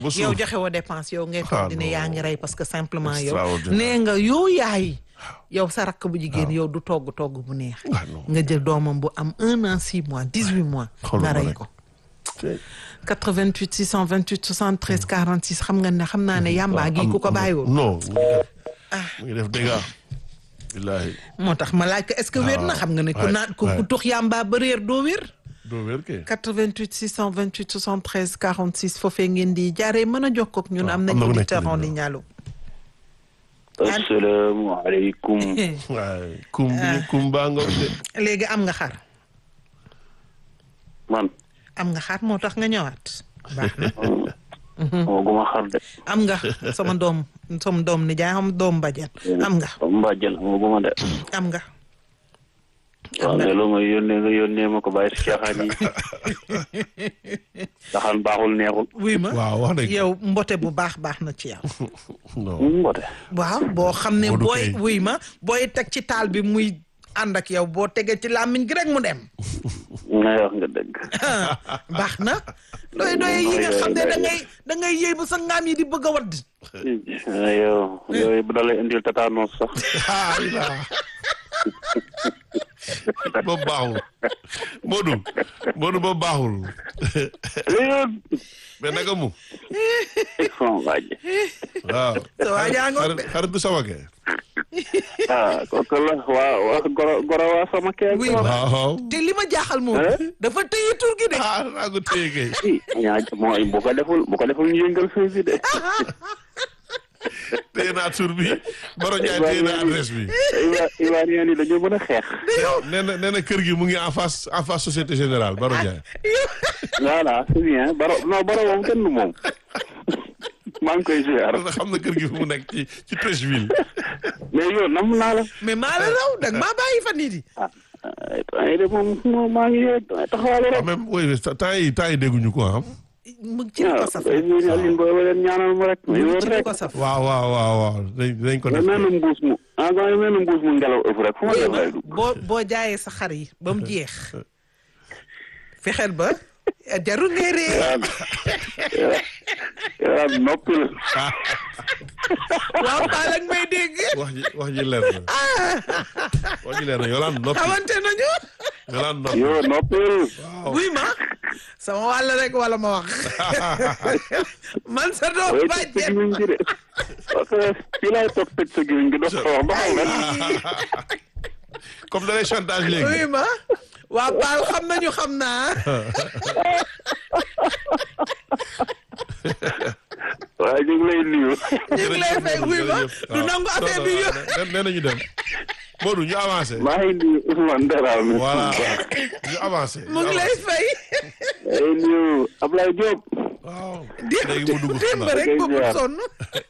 ba suuf yow joxe woo dépense yow ngay Ah, toog dina non. yaa ngi rey parce que simplement yow Extraordinaire. nee nga yow yaay yow sa rakk bu jigéen yow du togg togg bu neex Ah, non. nga jël doomam bu am un an six mois dix huit mois Xoolal nga ma rey rek. ko 88 628 73 46 xam nga ne xam naa ne yàmbaa gi ku ko bàyyiwoon non mu ngi def mu ngi def dégâts billaahi moo tax ma laaj ko est-ce que wér na xam nga ne ku waay, naan ku waay. ku tux yàmbaa ba réer doo wér doo wér kay 88 628 73 46 foofee ngeen di jaaree mën a jokkoo ak ñun am nañ am na ku nekk auditeur ci en ligne ligne allo asalaamaaleykum. waaye kum bi kum baa nga de léegi am nga xar man. am nga xar moo tax nga ñëwaat baax na moo guma xar de. am nga sama doom sama doom ni jaay xam doom bajen am nga Mbàjjen moo guma de. am nga waaw ne loo may yónnee nga yónnee ma ko bàyyi si caaxaan yi. caaxaan baaxul neexul. wuy ma waaw wax dëgg yow mbote bu baax baax na ci yow non mbote. waaw boo xam ne Modou booy Kay. wuy ma booy teg ci taal bi muy ànd ak yow boo tegee ci làmmiñ gi rek mu dem ngay wax nga dëgg. baax na doy doy yi nga xam ne da ngay da ngay yëy ba sa ngaam yi di bëgg a wadd yow yooyu bu dalay indil tétanos sax. ah ila boobu baaxul Modou Modou boobu baaxul léegi mais naka mu sama waaj. waaw sa waa jaa ngoog de. xarit xaritu sama kee ah kooku la waa waa goro goro waa sama kee. Oui. waaw waaw te li ma jaaxal moom dafa téye tur gi de ah naa ko téye kay ñaa mooy bu ko deful bu ko deful ñu yëngal fii bi de. téye naa tur bi Baro Ndiaye téye naa adresse bi Ivoire Ivoirien yi dañoo mën a xeex. nee na nee na kër gi mu ngi en face en face société générale Baro Ndiaye voilà c'est bien baro non baro moom kenn du moom maa ngi koy ziar parce que xam na kër gi fu mu nekk ci ci Treichville mais yow nam naa la mais maa la raw dag maa bàyyi fan yii di ah ay de moom moom maa ngi taxawal quand rek même oui temps yi temps yi dégguñu ko ah mu ci li ko waaw saf ay ñu Aline booy ba leen ñaanal mu rek mu yow ci li rek ko saf waaw waaw waaw waaw dañ dañ ko nga def mel na mbuus mu ah nga mel na mbuus mu ngelaw ëpp rek fu ma def lay dugg boo boo jaayee sa xar yi ba mu jeex fexeel ba jarul ngay ree yow noppi la waaw Paa ak may dégg wax ji wax ji leer na wax ji leer na yolaan noppi xamante nañu yolaan noppi yow noppil buy ma sama wàll rek wala ma wax man sa doom way tëj sa bàjjen gimiñ gi de parce que fii laay toog tëj sa gimiñ gi dox ko wax ba xam nga comme da lay chantage buy léegi ma waa Paal xam nañu xam naa waaye ñu ngi lay nuyu ñu ngi lay fay buy ma du nangu affaire bi yo nee nañu dem Modou ñu avancé maa ngi nuyu Ousmane Dramé voilà ñu avancé mu ngi lay fay ay nuyu Ablaye Diop waaw démb léegi mu dugg démb xanaa rek Ngay boobu ziar. sonn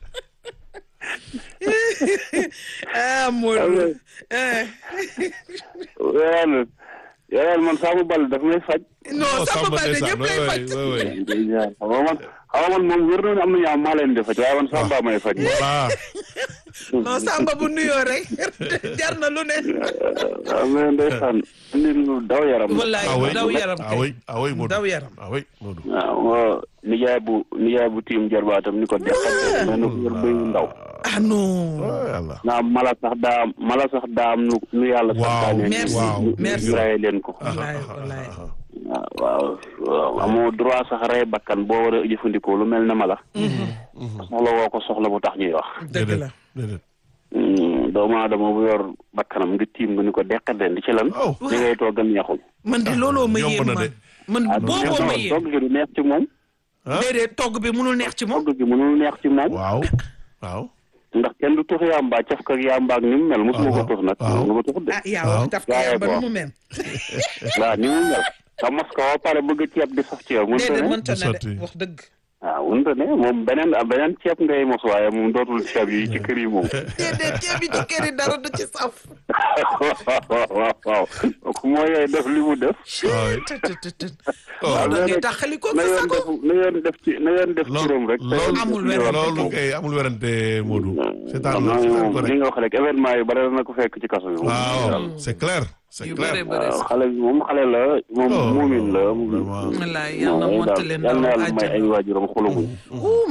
ah Modou eh. yàlla yàlla man Samba Bal daf may faj non Samba Balde ndeysaan, ñëpp lay oui, faj oui, oui. xam nga man xam nga man moom wér na ne am na ñaar maa leen di faj waaye man Samba may faj voilà non Samba bu nuyoo rek jar na lu ne waaw mais ndeysaan nit lu daw yaram la. wallaay ah oui daw yaram ah oui ah oui Modou daw yaram ah oui Modou waaw nijaay bu nijaay bu tiim jarbaatam ni ko deqal mel na ko yor bëy ndaw ah non oh yàlla naa mala sax daa am mala sax daa am nu nu yàlla Waaw, santaane merci, ñu- merci. ñu raye leen ko wallaay wallaay waaw waaw amoo droit sax rey bakkan boo war a jëfandikoo lu mel ne mala soxla woo ko soxla bu tax ñuy wax dëgg la déedéet Hmm, doomu aadama bu yor bakkanam nga tiim nga ni ko deqal leen di ci lan oh li ngay toog a neexul man de looloo ma yomb yéem na man de. man booboo ma togg yéem gi du neex ci moom ah déedéet togg bi munul neex ci moom togg gi mënul neex ci moom waaw waaw ndax kenn du tux yàmbaa caf ka yàmbaa ak ni mu mel mosuma ko waaw, tux nag waaw. nga ma tux de ah yaa waaw. wax daf ko Waaye yam ba nu bon. mu mel waaw ni mu mel nga mos ko ba pare bëgg ceeb di saf ci yow mënta déedéet ne mënta ne sotti. de wax dëgg waaw mënta ne moom beneen beneen ceeb ngay mos waaye moom dootul ceeb yi ci kër yi moom déedéet ceeb bi ci kër yi dara du ci saf waaw waaw waaw kooku moo yooyu def li mu def waaw tët tët tët Oh. da ngay taxali ko na sa yoon sago def na yoon def ci na yoon def Lool- turam rek. loolu Amul te werante. loolu kay amul werante Modou. seetaan xam la naa seetaan moom ko li rek. nga wax rek événement yu bare na ko fekk ci kaso bi. moom. waaw c'est clair c'est yu clair. bare bare waaw xale bi moom xale la moom Oh, muumin la. vraiment. wallaay yàlla na waaw monte leen yàlla na ndawam yàlla may ay àjjana waajuram xolu muñ. Ouh,